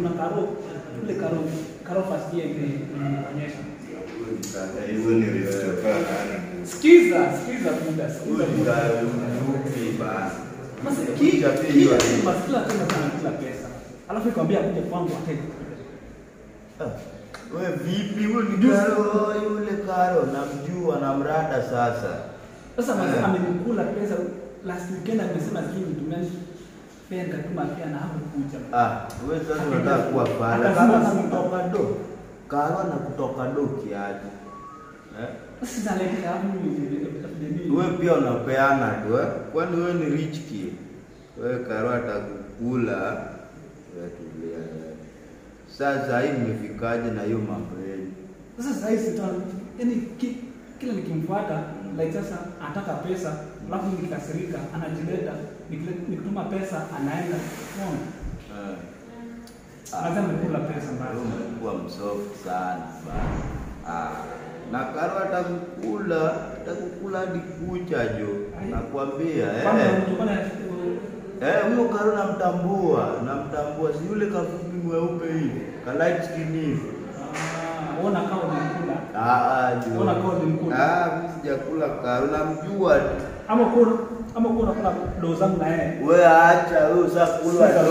Kuna karo ile karo karo first year ile inaonyesha. Hizo ni aristocrat. Sikiza, sikiza muda, Huyu sikiza ni muda. guy mfupi bana. Basi ki Kuja pia hiyo kila hii. basi kila tena sana kila pesa. Alafu ikwambia kuja kwangu ateke. Ah, We vipi huyu ni Karo, yule Karo namjua na mrada sasa. Sasa mazi Eh. amenikula pesa last weekend amesema sijui nitumia pesa nikatuma pia na hapo kuja. Ah, wewe sasa unataka kuwa pala. Akasema Kama si- kutoka do. Karo na kutoka do kiaje. Eh? Sasa naleta hapo ni Wewe pia unapeana tu eh? Kwani wewe ni rich kid? Wewe Karo atakukula. Wewe tulia. wewe. Sasa hii mmefikaje na hiyo mambo yenu? Sasa sasa hivi sita yani ki, kila nikimfuata like sasa anataka pesa alafu nikikasirika anajileta nikile- nikituma pesa anaenda unaona Eh. Lazima nikula pesa Wewe mbaya. umekuwa msoft sana bana. Ah, na Karo atakukula, atakukula hadi kucha jo. Nakwambia Kama eh. mtu kana Eh, huyo Karo namtambua, namtambua. Si yule kafupi mweupe hivi, ka light skin hivi. ah ona kama unakula Ah, ah, jo. Ona Karo ni mkula. Ah, mimi sijakula Karo, namjua tu. ama kuna ama kuna kuna doo zangu na yeye Wewe acha wewe usakula